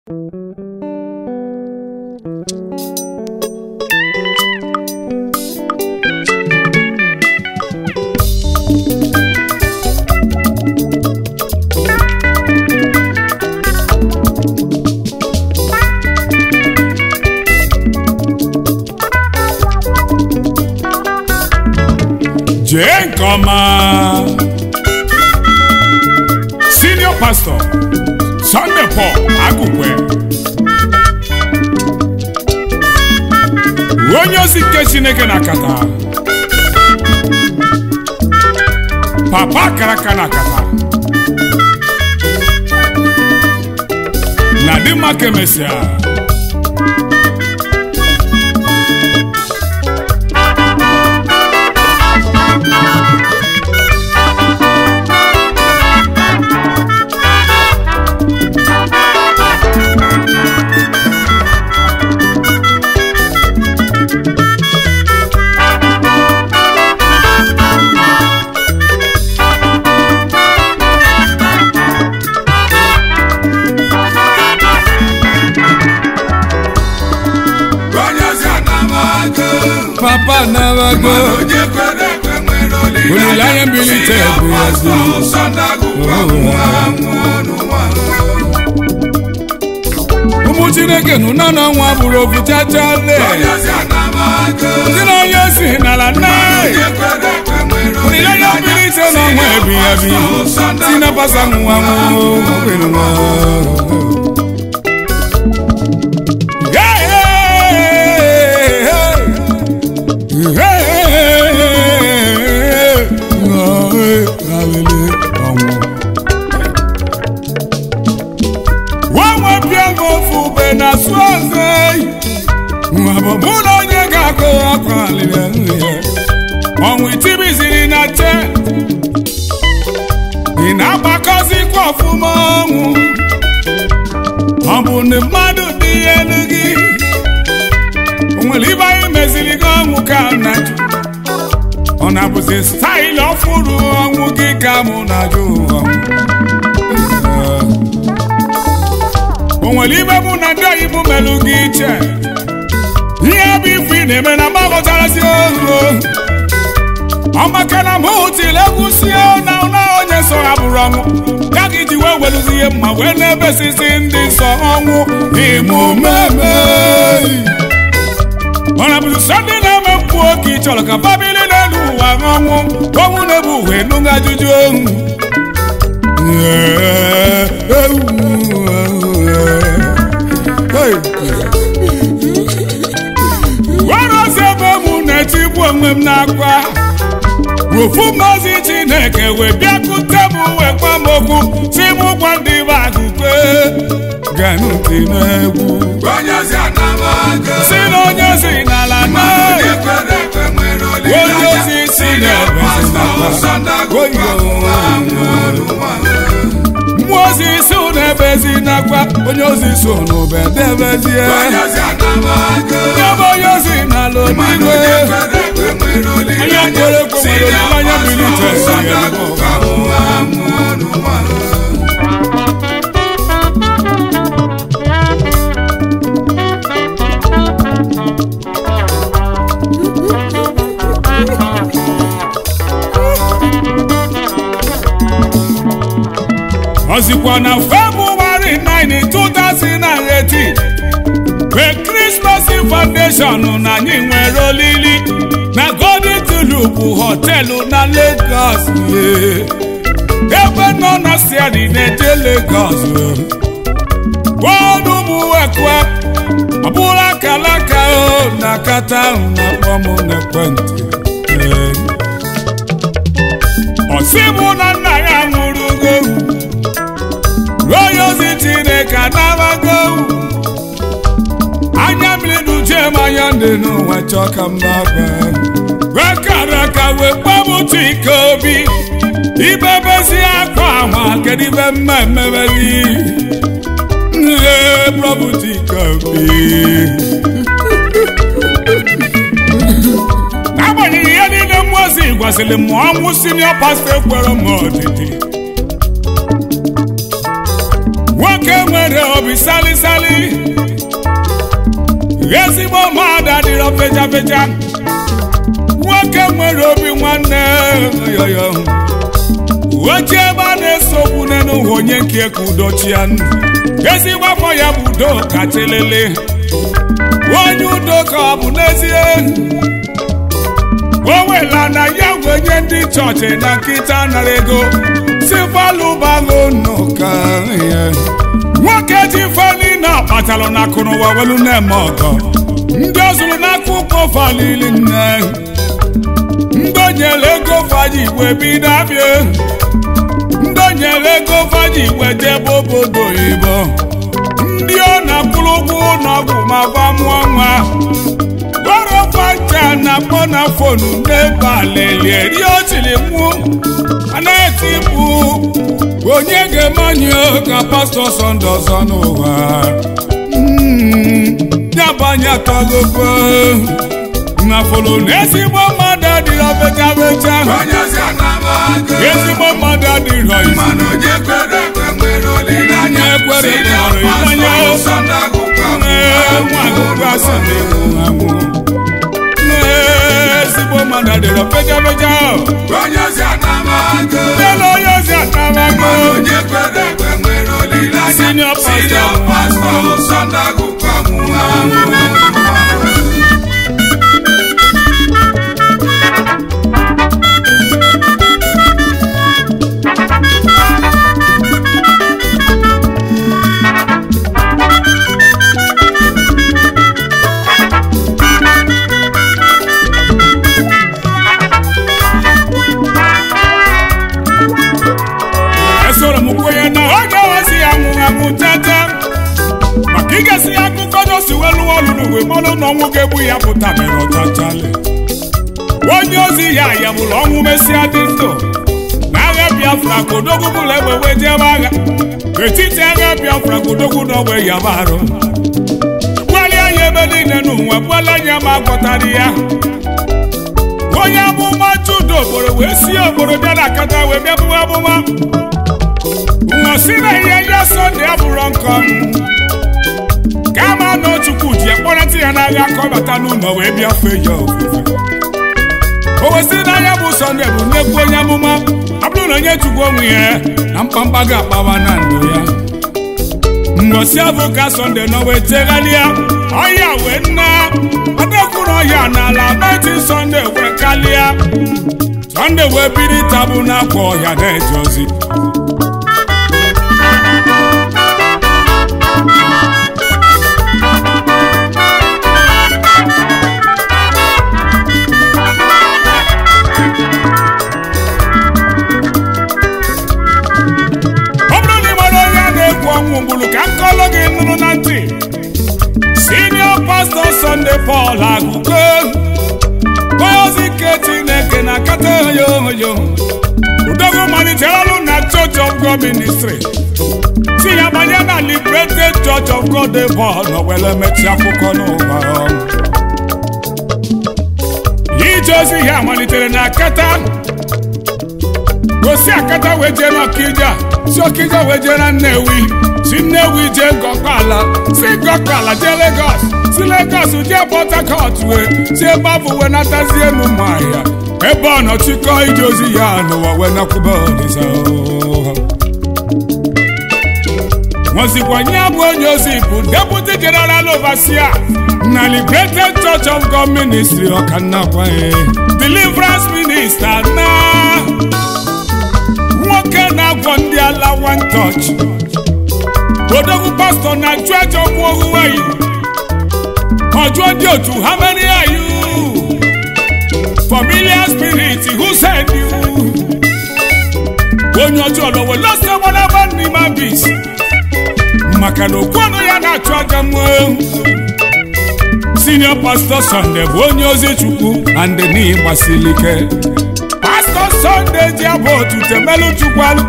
jee nke ọma senior pastor Sunday Paul Agụkwe onye ozi nke Chineke na akata papa karaka na akata na dịmma ka emesịa papa nabago olileanya mbilite bụ ezi ụmụ chineke nụ na na nwa bụrụ ofu chachale ndị na onye si n'ala nna olileanya mbilite na ọnwa ebighị ebi si na pasa nwa nwa nwanwe bịa ofu ube na asụ ọzọ mụ na onye ga-akụ ọkụ alịrị nri ọnwụ itibiziri na che ị na-agbakọzikwa ọfụma ọnwụ ọ bụ na mmadụ dị elu gị o nwere ibe anyị meziri gị ọnwụ ka na jụ ọ na-abụzi staịlụ ọfụrụ ọnwụ gị ka mụ na-ajụ ọnwụ o nwere ibe mụ na ndị oyibo melụ gị iche ihe bụ ife ị na-eme na mgbagọtarazi ohu ọ maka na mụ tiri egwu sie na na onye nsọ ha bụrụ ọnwụ ya ka iji wee weluzi ihe mma wee na-ebesisi ndị nsọ ọnwụ ịmụmeme ọ na-abụzi sọ ndị na-eme mkpu oke ị chọrọ ka famili n'elu ụwa ọnwụ ọnwụ na-ebu uwe nụga ajụjụ ohu werozi ebe mụ na-etigbu onwe m n'akwa ofu mmazi chineke wee bịakute m wee gwa m okwu si m gwa ndị be agụkwe ganụtị n'egwu si na onye si n'ala na onye ozi si n'ebe mmụọ ozi si n'ebe ezi nakwa onye ozi so n'ube debezie ebe onye ozi n'ala odigwe onye kwere ekwe nwere olileanya bilite ọzikwa na February 9 2018 mgbe Christmas Foundation na anyị nwere olili na Golden Tulip họteelụ na Lagos ebe nọ na Sierra na-eje Lagos bọọdụ ụmụwekwe ọ bụrụ akalaka o na kata ahụ na-akpọ m n'ekwentị ọsị mụ na nna ya nwụrụgo onye ozi Chineke anabago anya mmiri duje m anya ndị n'ụwa chọọ ka m na-aba wekara aka wee kpọmụtụ ike obi ibebezi akwa ahụ kedu ibe mma emebeli ee prọbụtụ ike obi n'agbanyeghị ihe niile mmụọ ozi gwasịrị m ọnwụ sinio pastọ ekwere m ọdịdị nwoke nwere obi salisali ezigbo mmadụ adịrọ fecha fecha nwoke nwere obi nwanne yoyo oche ebe a na-esogbu n'ụwa onye nke ka udochia ezigbo afọ ya bụ udo kacha lele onye udo ka ọ bụ n'ezie o wela na ya wenye ndị chọọchị na nkịta nara ego si falụbalụ n'ụka nwoke ji feli na kpatalụ na akụnụwa welu na-eme ọgọ ndị ọ zụrụ n'akụkọ falili nne ndị onyere ego faji igwe bido abịa ndị onyere ego faji igwe jebe obodo oyibo ndị ọ na-akwụrụ ụgwọ ụlọọgwụ ma gwa mụọ nwa gwarọfaja na-akpọ na fonu n'ebe alele rie otiri mụ anaghị bụ onye ga-emanye ka pastọ sọnde ọzọ n'ụwa yabanye atọgogo na folo na ezigbo mmadụ adịrọ becha becha ezigbo mmadụ adịrọ isi onye ekwere kpọrọ ịmanye nwa agụgụ asị na-enwu anwụ ezigbo mmadụ adịrọ becha becha lele onye ozi atamago senior pastor esoro m kwenye na ọ ga-ewezi ya nwụ anwụ tete maka igesi ya akụkọ n'osi welu ọlụ n'uwe mmanụ na ọnwụ ga-egbu ya pụta mere ọchachale onye ozi ya ya bụrụ ọnwụ mesịa dị ndụ na agha biafra ka odogwu bụla egbe wee jebe agha etiti agha biafra ka odogwu na ogbe ya barụ gbalịa ya ebe niile n'ụwa gbuola anya ma gwọtara ya onye amụma judo obodo wee si obodo bịa na akata wee bịa bụwa amụma nnọsi na ihe ya sọnde abụrụ nkọ kama na ochukwu ji akpọrọta ya n'agha ka ọ bata n'ụlọ wee bịa fee ya ofufe o wesịrị n'anya bụ sọnde bụ nnekwu onye amụma ọ bụrụ na onye chukwu onwe ya na mkpamkpa ga-akpawa na ndụ ya nnọsi abụ ka sọnde nọ wee tegharịa ọhịa wee nna ọdekwuru ọhịa n'ala meti sọnde wee kalịa sọnde wee biri tabụ n'akwa ọhịa na-eje ozi ọ bụrụ na ị mara onye a na-egwu ọnwụ mgbulu ka nkọlụ gị nụrụ na ntị senior pastor Sunday Paul Agụgo onye ozi nke Chineke na kata oyoyo udogwu malitere ọrụ na Church of God Ministry si ya banye na Liberated Church of God dị Paul na were mechi akwụkwọ n'ụwa ije ozi ya malitere na kata gosi akata wee jee n'ọkija si ọkija wee jee na nnewi si nnewi jee gọkpala si gọkpala jee legos si legos jee port harcourt wee si ebe afọ wee natazie n'ụmụahịa ebe ọ nọ chịkọ ije ozi ya n'ụwa wee nakwube olisa nwezikwanye bụ onye ozi bụ deputy general overseer na liberated church of god ministry ọkannakwaye deliverance minister na nwoke na-agwọ ndị ala one touch odogwu pastọ na church of ohuweyi ọjụọ ndị otu how many are you familiar spirit who send you onye ọjọọ lọwe lọsọ gbalaba n'ime bis maka na okwu ọnụ ya na-achụ aja mmụọ senior pastor Sunday bụ onye ozi chukwu and ni gbasiri ike pastor Sunday ji abụ otu temelu chukwalụ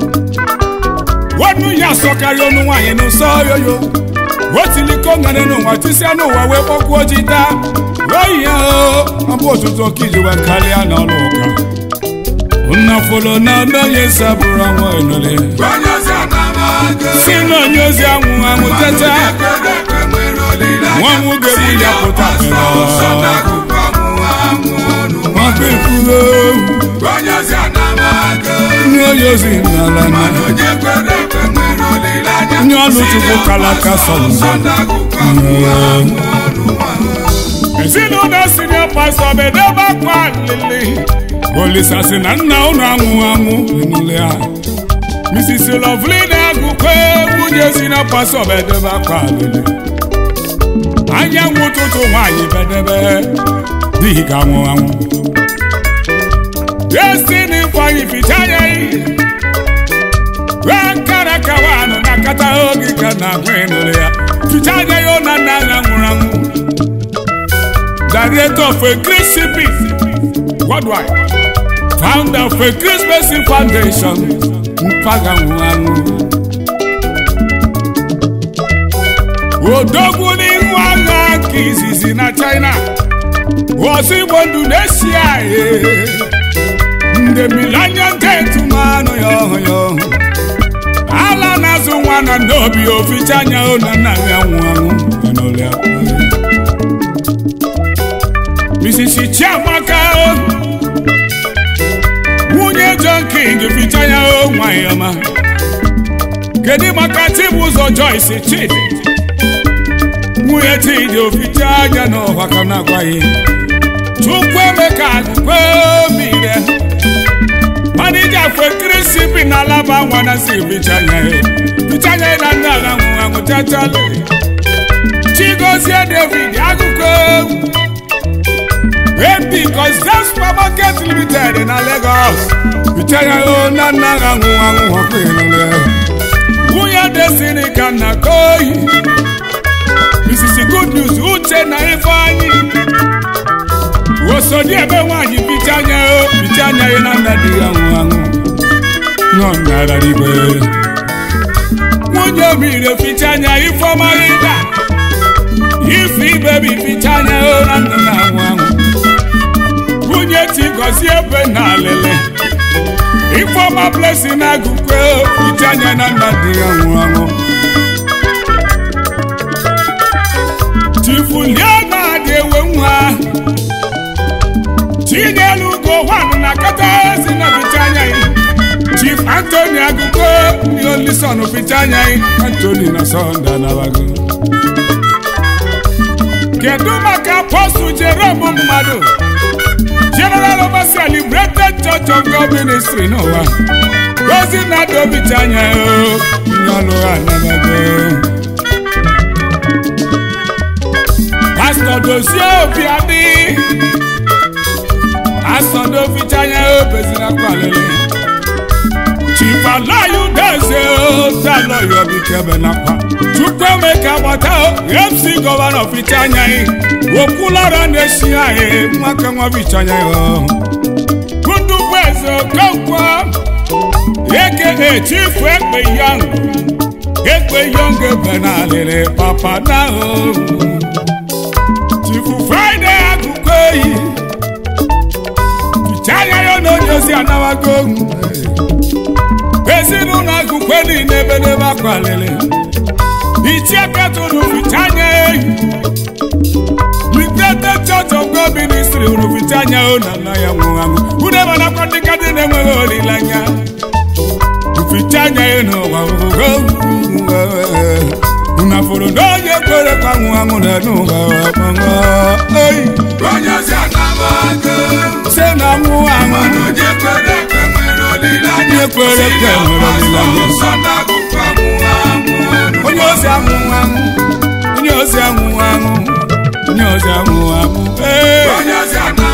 wọnú ya sọkarị ọnụ nwaanyị n'ụsọ yoyo otiliko ngane n'ụwa tisia n'ụwa wee kpọkwuo ji taa oyi ya abụ otutu okiji wee karịa n'ọlụ ụka nnafolo na onye sabụrụ nwa enole Onye si anama si na onye ozi anwụ anwụ teta nwa nwoke bụ ya pụta maka ekwugo ndị onye ozi n'ala na onye ọlụ chukwu kalaka sọlọ ezinụlọ sinio pastọ bedebe akwa alili olisa si na nna ụnụ anwụ anwụ enule ha mrs lovely na-agụkọ nwunye sinio pastọ bedebe akwa alili anyanwụ ụtụtụ nwaanyị bedebe dịghị ka anwụ anwụ destiny ifeanyị ficha anya wee nkara kawanụ na kata oge ka na agwa ịnụrụ ya ficha anya ya na nna ya nwụrụ anwụ director of a Chris CP worldwide founder of a Chris Mercy Foundation mpaga nwụrụ anwụ odogwu n'ihu agha nke izizi na China ozi igbo ndụ na-esi ahịa ndị millennium gate manụ ya ọhụ ya ọhụ ala na-azụ nwa na n'obi oficha anya na nna ya nwụ anwụ n'ụlọ Mrs. Chiamaka nwunye John King ficha ya o nwanyị ọma kedu maka Chibụzọ Joyce Chidi nwunye Chidi oficha anya n'ọha ka na-agwaghị Chukwuemeka agụkwe mire manija fue kirisipi na alaba nwa na si fichanya fichanya na ndị agha nwụ anwụ chachale Chigozie David agụkwe ebi kọsida supermarket limited na Lagos fichanya o na ndị agha nwụ anwụ ọkụ ịnụle nwunye Destiny ka na koyi Mrs. Good News Uche na Ifeanyi osodi ebe nwaanyị ficha anya o ficha anya ya na nna dị ya nwụ anwụ nọ nara igwe nwunye obire ficha anya ifeọma ịga ife ibebi ficha anya o na nna na anwụ anwụ nwunye ti gọzie ebe na alele ifeọma blessing agụkwe ficha anya na nna dị ya nwụ anwụ chifulie na-adị ewe nwa chinyelu ugo nwanụ na kata ezi na ficha anya yi chief antony agụkọ ndị olison ficha anya yi antony na sọnde anabago kedu maka apọstụl jerome mmadụ general overseer liberated church of god ministry n'ụwa ozi na-adị obicha anya o ndị ọlụ ha anabago pastọ dozie obi adị asọdọ fichanya obezina kwalele chifalayu deze talọyọ bikebe nakwa chukwuemeka gbata mc gọvanọ fichanya okwulara na-esi anyị nwaka nwa fichanya ndugbu eze okonkwo eke chifu ekpe yang ekpe yang ebe na alịrị papa na chifu fraịde akụkọ eyi chaya ya na onye ozi anawago ezinụlọ agụkwe niile ebe n'ebe akwalili ichie petụrụ fichanya ehi Liberated Church of God Ministry hụrụ fichanya o na nna ya nwụrụ anwụ unu ebe nakwa ndị ka dị na-enweghị olileanya fichanya ya n'ụwa unu afụrụ na onye kwere ka nwụ anwụ na n'ụwa oyi se na nwụ anwụ Onye kwere ekwe nwere olileanya. Onye kwere ekwe nwere olileanya. Nsọ na-agụkọ anwụ anwụ ọnụ. onye ozi anwụ anwụ onye ozi anwụ anwụ onye ozi anwụ anwụ ee Onye ozi ana